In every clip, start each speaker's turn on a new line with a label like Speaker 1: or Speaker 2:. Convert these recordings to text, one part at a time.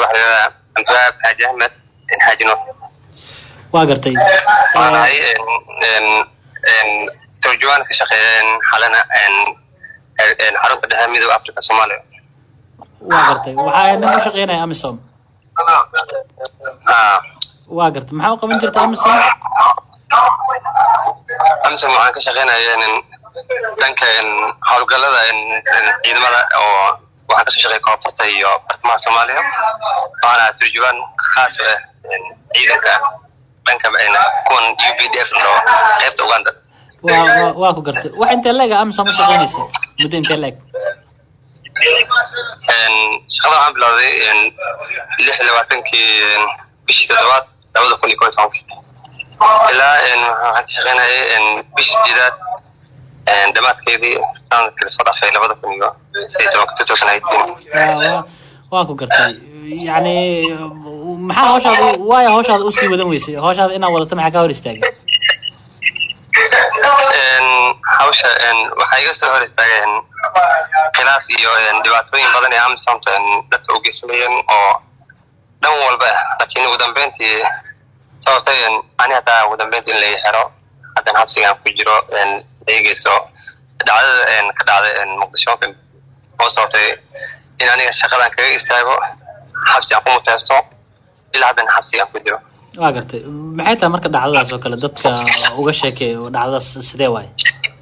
Speaker 1: xiriira abdiwaab xaaji ahmed xaaji nuur
Speaker 2: waa gartay
Speaker 1: waan ahay turjumaan ka shaqeeya xalana xarunta dhexe midooda africa soomaaliya
Speaker 2: waa gartay waxaa ahayd nin u shaqeynaya amisom
Speaker 1: Ah,
Speaker 2: waa gartay maxaa u qaban jirta amisom
Speaker 1: amisom waxaan ka shaqeynaya dhanka howlgalada ciidamada oo waxaan kasoo shaqeeya koonfurta iyo bartamaha soomaaliya waxaan ahaa turjumaan khaas u ah ciidanka dhanka kuwan u b d f oo qaybta uganda
Speaker 2: waa waa- waa ku gartay wax intee leeg a amisom u shaqeynaysa muddo intee leeg
Speaker 1: shaqada waxaan bilowday lix iyo labaatankii bishii toddobaad labada kun iyo kow iyo tobankii ilaa waxaan ka shaqeynayay bishii sideedaad dhammaadkeedii sanadkii lasoo dhaafay labada kun iyo sideed iyo tobanka two thousand eighteen
Speaker 2: waa waa- waa ku gartay yacni maxaa hawshaada u- waayo hawshaada usii wadan weysay hawshaada inaad wadato maxaa ka hor istaagay
Speaker 1: hawsha waxaa iga soo hor istaageen khilaaf iyo dhibaatooyin badan ee amisomta dadka u geysanayeen oo dhan walba ah laakiin ugu dambeyntii sababtay ani hataa ugu dambeyntii in laga xero haddana habsigaan ku jiro eegeyso dhacdada ka dhacday muqdisho oo sababtay in aniga shaqadan kaga istaago xabsi aan ku muteysto ilaa haddana xabsigaan ku jiro
Speaker 2: waa gartay maxay tahay marka dhacdadaas oo kale dadka uga sheekay dhacdadaas sidee waaye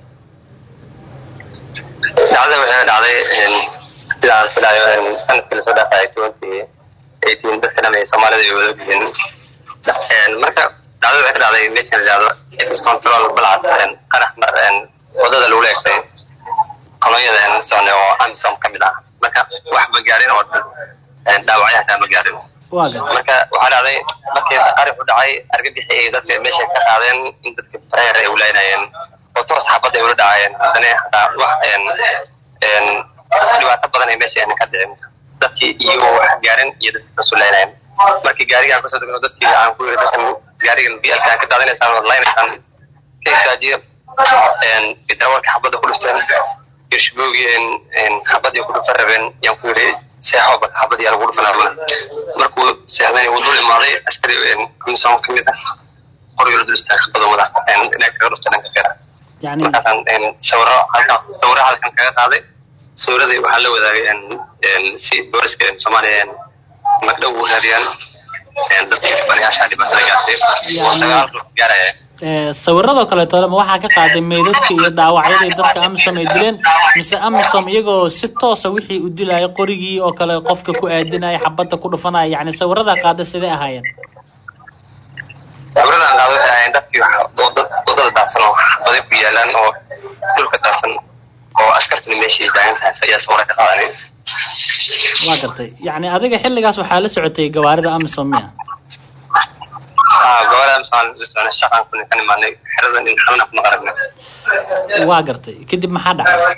Speaker 1: dhacdada waxay dhacday sida aan filayo sanadkii lasoo dhaafay twenty eighteen dadka dham ee soomaalida ay wada ogyihiin marka dhacdada waxay ka dhacday meeshan la yihahdo ex control balcad qarax mar wadada lagu leegsay kolonyada sone oo amisom ka mid ah marka wax ma gaarin oo dhaawacyo hataa ma gaarin
Speaker 2: waa gartay
Speaker 1: marka waxaa dhacday markii qarax u dhacay argagixi ay dadka meesha ka qaadeen in dadka prayer ay ulaynayeen oo toos xabadda ay ula dhacayeen haddana hataa wax dhibaato badan ay meesha ka dhicin dadkii iyagoo wax gaarin iyo dadka kasu laynayeen markii gaariga aan kusoo degno dadkii aan ku yiri dadkan gaarigan blka aan ka daadinaysaan oo laynaysaan ka istaajiya darawalka xabadda ku dhufteen gershboogii xabadii ku dhufan rabeen yaan ku yiri seexo bal xabad yaa lagu dhufanaa markuu seexday uu dul imaaday askari amisom ka mid ah qoryo la dul istaagay xabada wada inay kaga dhufta dhanka feera
Speaker 2: yacni
Speaker 1: markaasaan sawiro halkan sawiro halkan kaga qaaday sawiradii waxaa la wadaagay si booliska soomaaliya magdhow u raadiyaan dadkii dhibanayaasha dhibaatada gaartay oo sagaal ruux gaaraya
Speaker 2: ee, sawiradoo kaleeto ma waxaa ka qaaday meydadka iyo dhaawacyadii dadka amisom ay dileen mise amisom iyagoo si toosa wixii u dilaya qorigii oo kale qofka ku aadinaya xabadda ku dhufanaya yacni sawiradaa qaada sidee ahaayeen
Speaker 1: sawiradan qaado waxay ahayn dadkii wada- wadada daadsan oo xabadi ku yaalaan oo dhulka daadsan oo askartuna meesha ay taagan tahay ayaa sawira ka qaadanay
Speaker 2: waa gartay yacni adiga xilligaas waxaa la socotay gawaarida amisom miya
Speaker 1: haa gobolaha misaan la socnay shaqaan kuna ka nimaanay xeradan in xalana kuma qarabnay
Speaker 2: waa gartay kadib maxaa dhacay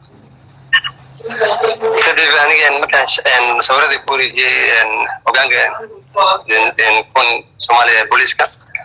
Speaker 1: kadib aniga markaan sh- sawiradii ku wareejiyey hogaanka kuwan soomaaliya ee booliiska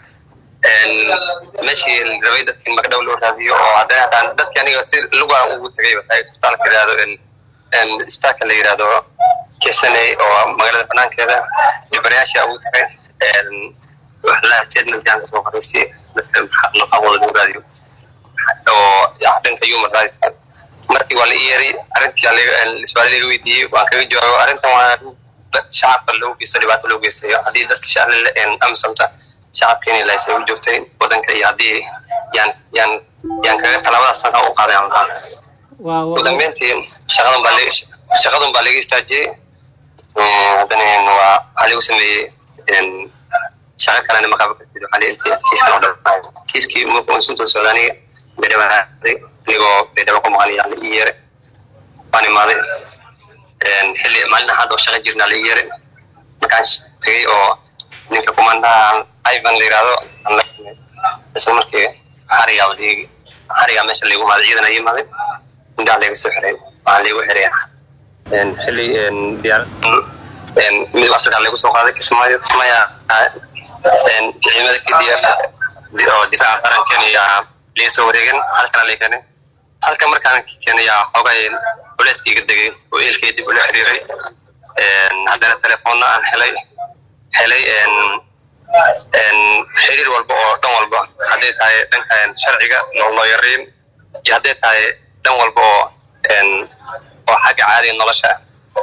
Speaker 1: meeshii la rabay dadkii magdhow loo raadiyo oo haddana hataan dadki aniga si lugaa ugu tegay wataa isbitaalka la yihahdo isbitaalka la yihahdo kesaney oo magaalada banaankeeda dhibanayaasha ugu tegay wax la statementkaan kasoo qoray si dadka maqaawada loo raadiyo oo dhanka human rights markii waa la ii yeeray arrintii isbaali laga weydiiyey waan kaga jawaabo arrintan waa arrin dad shacabka loo geysto dhibaato loo geystayo haddii dadka shacabka amisomta shacabka inay laysay u joogtay wadanka iyo haddii yaan yaan yaan kaga tallaabadaas taasa u qaaday aan lahaan
Speaker 2: waa
Speaker 1: ugu
Speaker 2: waa
Speaker 1: dambeyntii shaqadan baa laga shaqadan baa laga istaajiyey haddana waa waxaa lagu sameeyey shaqo kalena maqaba kartid waxaa la intay kiiskan oo dhan kiiskii markuu sunta soodaaniga beedhaba aaday anigoo beedhaba ku maqan yaa la ii yeeray waan imaaday xilli maalin axad oo shaqo jirnaa la ii yeeray markaan tegey oo ninka kumandaha ivan la yihahdo aan la kulmay isla markii xarigaa liigi xarigaa meesha laygu imaaday ciidan ay imaaday indhaha layga soo xiray waxaan laygu xiray xilli diyaar midowga afrika laygu soo qaaday kismaayo kismaayo ciidamada kdf oo difaaca qarankeena ayaa laga soo wareegen halkana lay keenay halka markaan keenay yaa xoogay culeyskayga degay oo eelkay dib ula xiriiray haddana telefoonna aan helay helay xiriir walba oo dhan walba hadday tahay dhanka sharciga looyariin iyo hadday tahay dhan walba oo oo xagga caadiga nolosha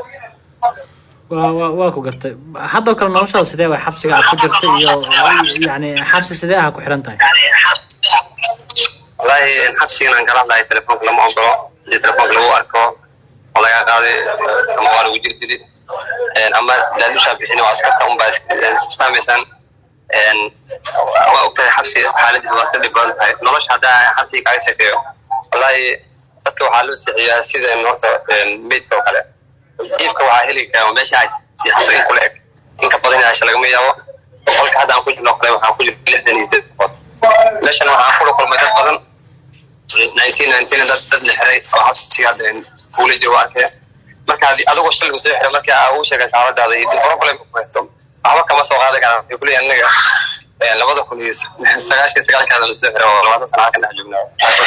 Speaker 2: wa wa waa ku gartay haddoo kale noloshaada sidee way xabsiga aad ku jirta iyo yani xabsi sidee aha ku xiran tahay
Speaker 1: wallahi xabsigan aan kala hadlahay telefoonka lama ogolo hadii telefoonka lagu arko oo laga qaaday ama waa lagu jirdili ama daadushaa bixin waa askarta unbaa isfahmaysaan waa ogtahay xabsi xaaladiisa waa iska dhib badan tahay nolosha haddaa xabsiga kaaga sheekeeyo wallahi dadka waxaa loo sixiyaa sida horta meydka oo kale iifka waxaa heli karaa meesha ay siixato in kula eg inka badan yaasha lagama yaabo qolka hadda aan ku jirno kale waxaan ku jirno lixdan iyo sideed qood meeshana waxaan kula kulmay dad badan nineteen nineteen dad dad la xiray oo xabsiga hadda fuula jooga arkay marka adigoo shilku soo xiray marka aa ugu sheegay saabadaada iyo problem ku haysto waxba kama soo qaadan karaan waxay kuleeyahay anaga labada kun iyo sagaashan sagaalkaada la soo xiray oo labaatan sana halkan dhex joognaa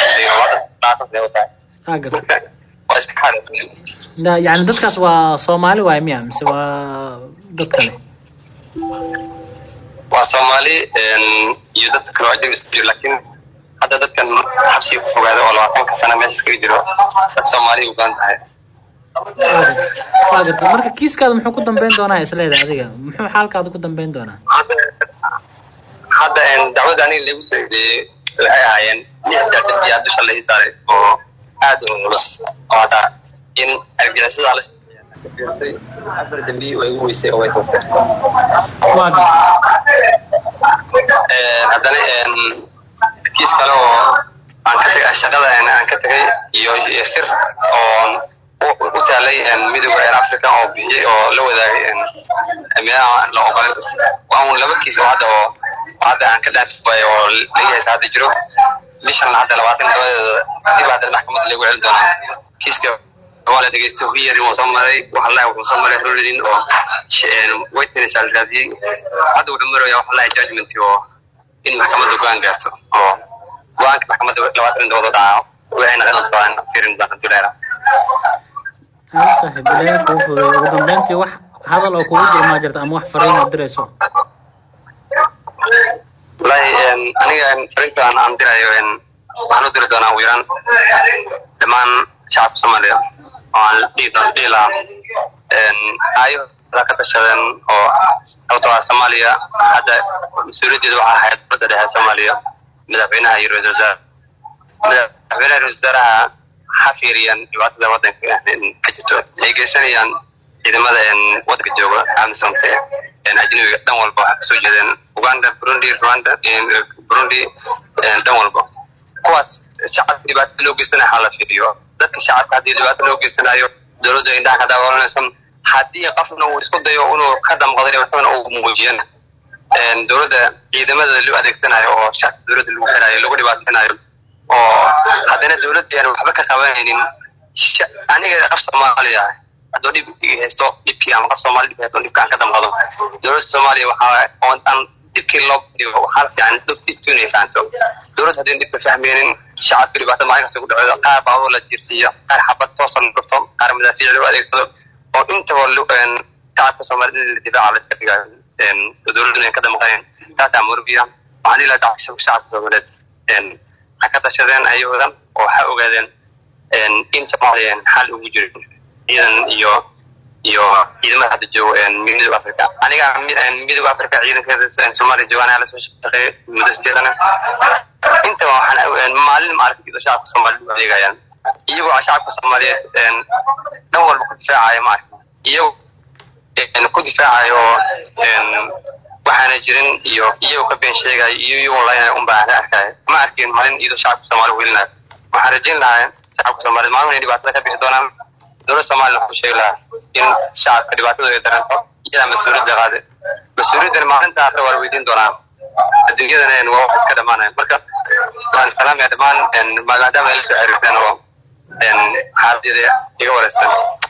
Speaker 2: aa gartay
Speaker 1: waa iska xaar
Speaker 2: yani dadkaas waa soomaali waay miya mise waa dad kale
Speaker 1: waa soomaali iyo dad kale oo ajnabi isku jiro laakiin hadda dadkan xabsiga ku fogaada oo labaatanka sana meesha iskaga jiro dad soomaali u badan tahay
Speaker 2: waa gartay marka kiiskaada muxuu ku dambeyn doonaa isleeda adiga muxuu xaalkaada ku dambeyn doonaa
Speaker 1: hadda dacwada aniga lagu soo eedeeyey waxay ahaayeen lix daadadiyaa dusha la ii saaray oo aad u culus oo hadda in argixisada la fiirsay afar dambi way igu weysay oo way togtay
Speaker 2: waa gartay
Speaker 1: haddana kiis kale oo aan ka tagay shaqada aan ka tagay iyo iyo sir oo u taalay midooda africa oo bixiyey oo la wadaagay meelaha la oqolay waa un laba kiis oo hadda oo hadda aan ka dhaafi waayo oo leeyahay hadda jiro bishan hadda labaatan labadeeda dib hadda maxkamadda lagu celin doonaa kiiska waa la dhegeystay hiyari wuu soo maray waxalahi wuxuu soo maray rolin oo witness la raadiyey hadda wuxuu maraya waxalahi judgment oo in maxkamadda go-aan gaarto oo go-aanka maxkamadda labaatan dowlad dhaco waxay noqon doontaa aan fiirin doonta duleera
Speaker 2: aa saaxiib ilaahay kuu fududay ugu dambeyntii wax hadal oo kugu jira maa jirta ama wax fariin oo dirayso
Speaker 1: wallahi aniga fariintaan aan dirayo waxaan u diri doonaa ugu yaraan dhammaan shacabka soomaaliya oo aan dhihi lahaa ayo ka tashadeen oo sababtoo ah soomaaliya hadda mas-uuliyaddeeda waxaa ahayd dowladda dhexe soomaaliya madaxweynaha iyo ra-isul wasaare madaxweynaha ra-isul wasaaraha ha fiiriyaan dhibaatada waddanka ka jirto ay geysanayaan ciidamada waddanka jooga amisomte ajnabiga dhan walba waxaa kasoo jeedeen uganda burundi rwanda burundi dhan walba kuwaas shacabka dhibaato loo geysanayo ha la fiiriyo dadka shacabka haddii dhibaato loo geysanayo dowladda indhaha ka daawalanaysa haddii qofna uu isku dayo inuu ka damqado dhibaatadana uu muujiyana dowladda ciidamada loo adeegsanayo oo shacabka dowladda lagu xirayo lagu dhibaatanayo oo haddana dowladda aan waxba ka qabanaynin aniga qof soomaaliya ah haddoo dhib haysto dhibkii ama qof soomaali dhib haysto dhibka aan ka damqado dowladda soomaaliya waxaa oo aan dhibkii loo dhigo waxaa fiican dhibtu inay fahanto dowladda haddii dhibka fahmeynin shacabka dhibaato maalin kasta ku dhaceedo qaar baabur la jiirsiiyo qaar xabad toosan dhufto qaar madaafiic loo adeegsado oo intaba shacabka soomaalida difaaca la iska dhigayo dowladda ka damqayn taasaa murugiya waxaan dhihi lahaa shacabka soomaaliyeed ha ka tashadeen ayagoodan oo ha ogaadeen in soomaaliya xal ugu jiro ciidan iyo iyo ciidamada hadda joogo midooda africa aniga midooda africa ciidankeeda soomaaliya joogaan ayaa lasoo shaqeeyay muddo sideedana intaba waxaan maalin maaragtay shacabka soomaaliyed u adeegayaan iyagoo shacabka soomaaliyeed dhan walba ku difaacaya maaragta iyago ku difaacayo waxaana jirin iyo iyagoo ka been sheegayo iyo iyagoo laynaya un baan ka arkaya ma arkin maalin iyadoo shacabka soomaaliya welinayo waxaan rajayn lahaa shacabka soomaaliyeed maalin inay dhibaatada ka bixi doonaan dowladda soomaaliya waxuu sheegi lahaa in shacabka dhibaatadu ay daranto iyadaa mas-uuliyadda qaade mas-uuliyaddan maalinta aakhira waa la weydiin doonaa adduunyadana waa wax iska dhamaanaya marka waan salaamaya dhammaan maadaama ay la soo xiriirteen oo xaaladeeda iga wareysteen